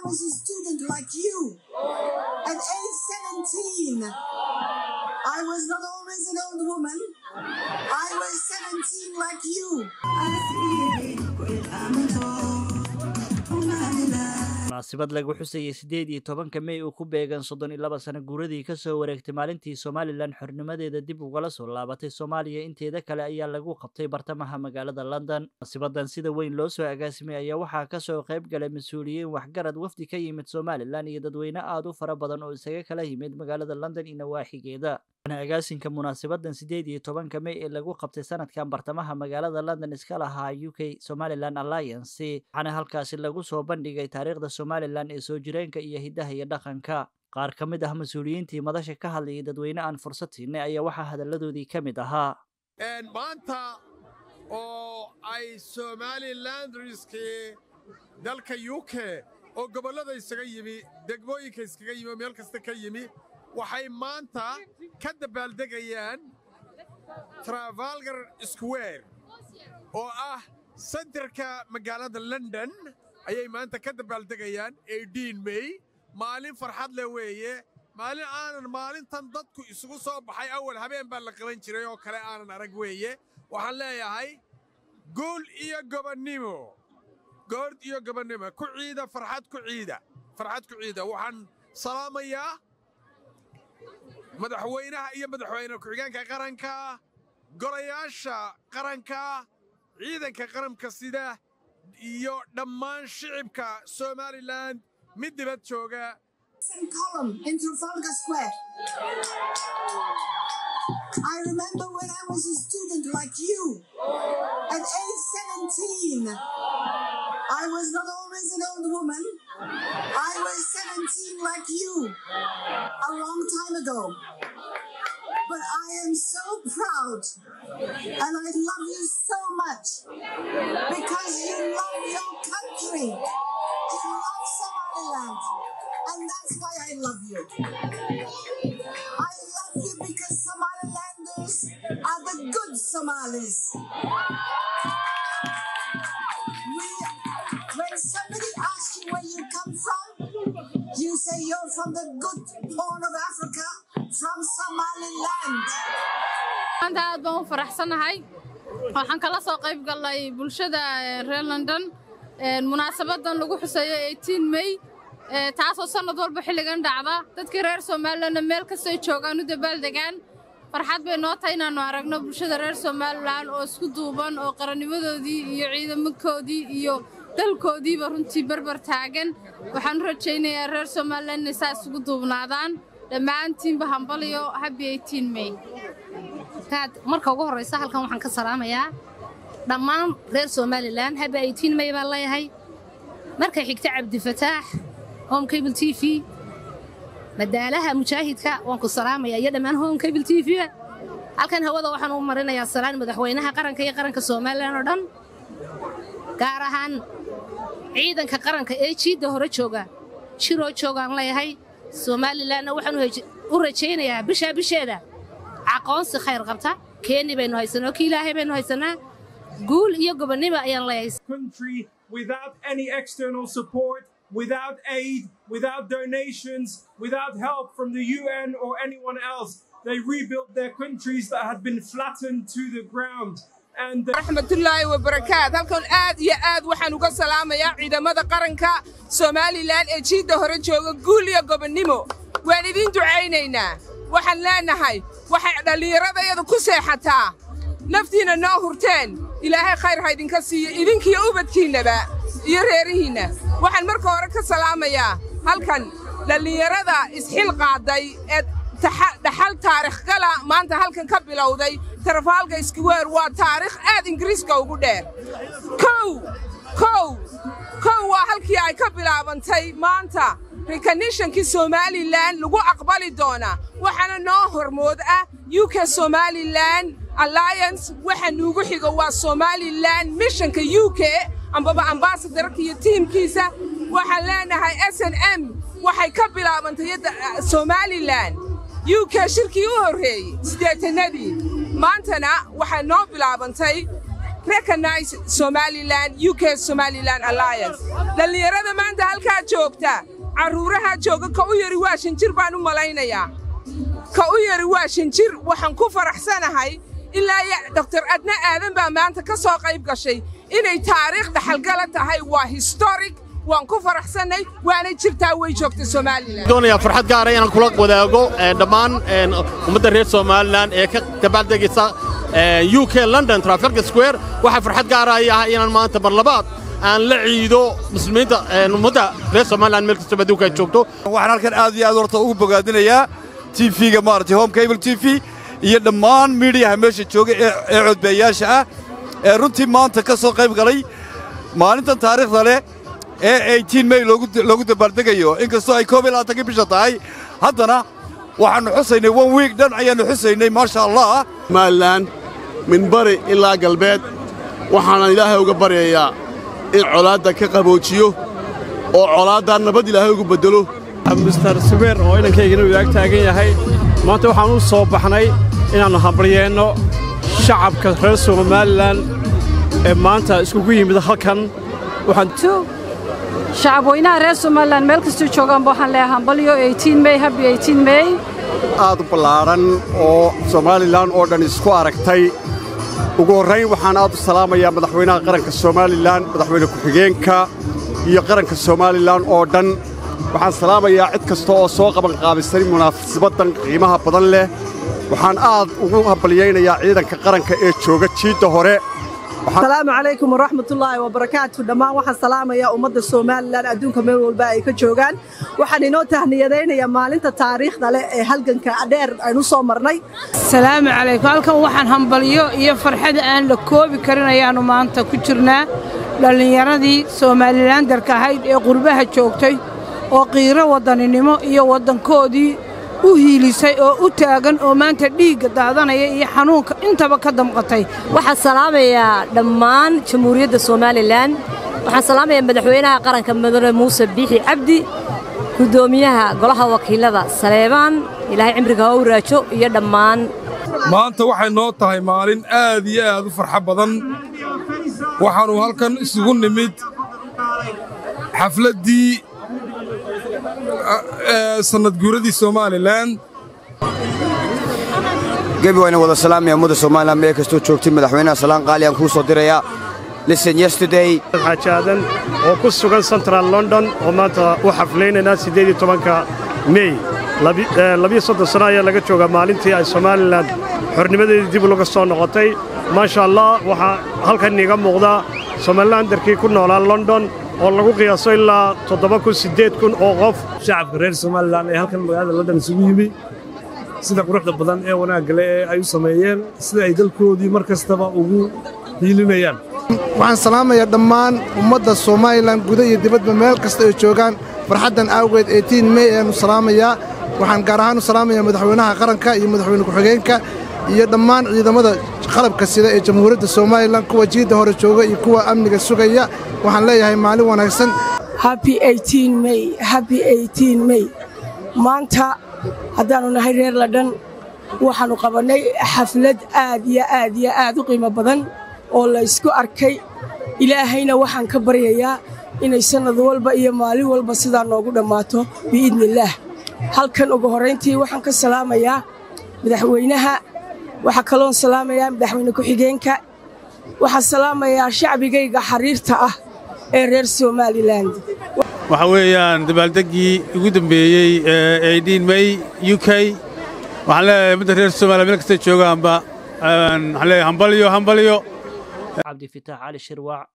was a student like you. At age 17, I was not always an old woman. I was 17 like you. munaasabad lagu xusayay siddeed iyo tobanka mey uu ku beegan soddon iyo laba sano guuradii ka soo wareegtay maalintii somalilan xornimadeeda dib ugala soo laabatay soomaaliya inteeda kale ayaa lagu qabtay bartamaha magaalada london munaasabadan sida weyn loo soo agaasimay ayaa waxaa kasoo qayb galay mas-uuliyiin waxgarad wafdi ka yimid somalilan iyo dadweyne aada u fara badan oo isaga kala yimid magaalada london iyo nawaaxigeeda agaasinka munaasabadan siddeed iyo tobanka mey ee lagu qabtay sanadkan bartamaha magaalada london iska lahaa u k somalilan alliance waxaana halkaasi lagu soo bandhigay taariikhda somalilan ee soo jireenka iyo hiddaha iyo dhaqanka qaar ka mid ah mas-uuliyiintii madasha ka hadlayay dadweyne aan fursad siinay ayaa waxaa hadalladoodii ka mid ahaa maanta oo ay somalilandriskii dalka u k oo gobollada isaga yimi degmooyinka iskaga yimi oo meel kasta ka yimi waxay maanta ka dabaaldegayaan trafalgar square oo ah sentarka magaalada london ayay maanta ka dabaaldegayaan mey maalin farxad leh weeye maalin aanan maalintan dadku isugu soo baxay awal habeen baa la qaban jiray oo kale aanan arag weeye waxaan leeyahay guul iyo gobonnimo goord iyo gobonnimo ku ciida farxad ku ciida farxad ku ciida waxaan salaamayaa madaxweynaha iyo madaxweyne ku-xigeenka qaranka golayaasha qaranka ciidanka qaranka sida iyo dhammaan shicibka somalilan mid dibad jooga column in Trafalgar Square. I remember when I was a student like you. At age 17, I was not always an old woman. I was 17 like you a long time ago. But I am so proud and I love you so much because you love your country. You love Somaliland. And that's why I love you. I love you because Somalilanders are the good Somalis. We, when somebody asks you where you come from, you say you're from the good horn of Africa, from Somaliland. maanta aad baan u faraxsanahay waxaan kala soo qayb galnay bulshada reer london munaasabadan lagu xuseeyo mey taasoo sannad walba xilligan dhacda dadkii reer somalilanna meel kastay joogaan u dabaaldegaan farxad bay noo tahay inaannu aragno bulshada reer somalilan oo isku duuban oo qarannimadoodii iyo ciidamankoodii iyo dalkoodiiba runtii berber taagan waxaan u rajaynayaa reer somalilan inay saa isugu duubnaadaan dhammaantiinba hambaliyo habi mey marka ugu horraysa halkan waxaan ka salaamayaa dhammaan reer somalilan habi mey baan leeyahay marka xigta cabdifataax home cable t v madaalaha mujaahidka waan ku salaamayaa iyo dhammaan home cable t v halkan hawada waxaan u marinayaa salaan madaxweynaha qaranka iyo qaranka somalilan oo dhan gaar ahaan ciidanka qaranka ee jiidda hore jooga jiroo joogaan leeyahay somalilanna waxaan u rajaynayaa bishaa bisheeda aqoonsi khayr qabta keeni baynu haysanaa oo ki ilaahay baynu haysanaa guul iyo gobonnimo ayaan leeyahay without any external support, without aid, without donations, without help from the UN or anyone else. They rebuilt their countries that had been flattened to the ground. raxmatullaahi wabarakaat halkan aad iyo aad waxaan uga salaamayaa ciidamada qaranka somalilan ee jiidda hore jooga guul iyo gobonnimo waan idiin ducaynaynaa waxaan leenahay waxay dhallinyaradayada ku seexataa naftiinna noo hurteen ilaahay khayr ha idinka siiyo idinkiyo ubadkiinnaba iyo reerihiinna waxaan marka hore ka salaamayaa halkan dhallinyarada isxil qaaday ee dhaxal taarikh gala maanta halkan ka bilowday tarafaalka square waa taarikh aad ingiriiska ugu dheer kow kow kow waa halkii ay ka bilaabantay maanta rekanishankii somalilan lagu aqbali doonaa waxaana noo hormood ah u k somalilan alliance waxa nuugu xigo waa somalilan mishanka u k ambaba ambasadarka iyo tiimkiisa waxaan leenahay s n m waxay ka bilaabantay somalilan u k shirkii u horreeyey siddeetannadii maantana waxay noo bilaabantay recognize somalilan u k somalilan alliance dhallinyarada maanta halkaa joogta carruuraha jooga ka u yari waa shanjir baan u malaynayaa ka u yari waa shanjir waxaan ku faraxsanahay ilaa ya doktor adna aadan baa maanta ka soo qayb gashay inay taariikh dhaxalgala tahay waa historic waan ku faraxsannay waana jirtaa way joogta somalilan doonayaa farxad gaara inaan kula wadaago dhammaan ummadda reer somalilan ee ka dabaaldegaysa u k london trafalgar square waxaa farxad gaara ay ah inaan maanta mar labaad aan la ciido muslimiinta ummadda reer somalilan meel kastaba adduunka ay joogto waxaan halkan aad iyo aad horta ugu bogaadinayaa tv-ga maaragtay home cable t v iyo dhammaan miidiyaha meesha jooga ee codbeeyaasha ah ee runtii maanta ka soo qayb galay maalintan taariikhda leh ee may loogu dabaaldegayo inkastoo ay koob iyo labaatankii bisha tahay haddana waxaannu xusaynay one wiig dhan ayaannu xusaynay maasha allah somalilan min bari ilaa galbeed waxaanan ilaahay uga baryayaa in colaadda ka qaboojiyo oo colaaddaa nabad ilaahay ugu beddelo mister subeer oo inankaygana uu idaag taagan yahay maanta waxaan u soo baxnay inaannu hambalyeenno shacabka reer somalilan ee maanta iskugu yimid halkan shacabweynaha reer somalilan meel kastuu joogaanba waxaan leeyahay hambalyo mey habi mey aad u ballaadhan oo somalilan oo dhan isku aragtay ugu horrayn waxaan aad u salaamayaa madaxweynaha qaranka somalilan madaxweyne ku-xigeenka iyo qaranka somalilan oo dhan waxaan salaamayaa cid kasta oo soo qabanqaabisay munaasabaddan qiimaha badan leh waxaan aad ugu hambalyaynayaa ciidanka qaranka ee jooga jiidda hore asalaamu calaykum waraxmatullaahi wabarakaatu dhammaan waxaan salaamayaa ummadda somalilan adduunka meel walba ay ka joogaan waxaan inoo tahniyadaynayaa maalinta taariikhda leh ee halganka dheer aynu soo marnay salaamu calaykum halkan waxaan hambalyo iyo farxada aan la koobi karin ayaannu maanta ku jirnaa dhallinyaradii somalilandarka ahayd ee qurbaha joogtay oo qiiro waddaninimo iyo waddankoodii u hiilisay oo u taagan oo maanta dhiigga daadanaya iyo xanuunka intaba ka damqatay waxaan salaamayaa dhammaan jamhuuriyadda somalilan waxaan salaamayaa madaxweynaha qaranka mudane muuse biixi cabdi guddoomiyaha golaha wakiilada saleebaan ilaahay cimriga ha u raajo iyo dhammaan maanta waxay noo tahay maalin aad iyo aad u farxo badan waxaannu halkan isugu nimid xafladdii sannadguuradii somalilan gebi wayna wada salaamaya ummadda somalilan meel kastoo joogtay madaxweynaha salaan qaali aan kuu soo dirayaa listen yesterday xaajaadan oo ku sugan central london oo maanta u xaflaynaynaa siddeed iyo tobanka mey labiyo soddon sano ayaa laga joogaa maalintii ay somalilan xornimadeedii dib uga soo noqotay maasha allah waxaa halkan iiga muuqdaa somalilandarkii ku noolaa london oo lagu qiyaaso ilaa toddoba kun siddeed kun oo qof shacabka reer somalilan ee halkan magaalada london isugu yimi sida quruxda badan ee wanaagga leh ee ay u sameeyeen sida ay dalkoodii mar kastaba ugu hiilinayaan waxaan salaamayaa dhammaan ummadda somalilan guda iyo dibadba meel kasta ay joogaan farxaddan awgeed eetiin mey ayaannu salaamayaa waxaan gaar ahaan u salaamayaa madaxweynaha qaranka iyo madaxweyne ku-xigeenka iyo dhammaan ciidamada qalabka sida ee jamhuuriyadda somalilan kuwa jiidda hore jooga iyo kuwa amniga sugaya waxaan leeyahay maalin wanaagsan mey maanta haddaannu nahay reer ladhan waxaannu qabannay xaflad aad iyo aad iyo aad u qiimo badan oo la ysku arkay ilaahayna waxaan ka baryayaa inay sannad walba iyo maalin walba sidaa noogu dhammaato biidniillaah halkan ugu horrayntii waxaan ka salaamayaa madaxweynaha waxaa kaloon salaamayaa madaxweyne ku-xigeenka waxaan salaamayaa shacbigayga xariirta ah ee reer somalilan waxa weeyaan dabaaldeggii ugu dambeeyey ee may u k waxaan leeyahay ummadda reer somaliya meel kastay joogaanba waxaan leeyahay hambalyo hambalyo cabdifitaax cali shirwaac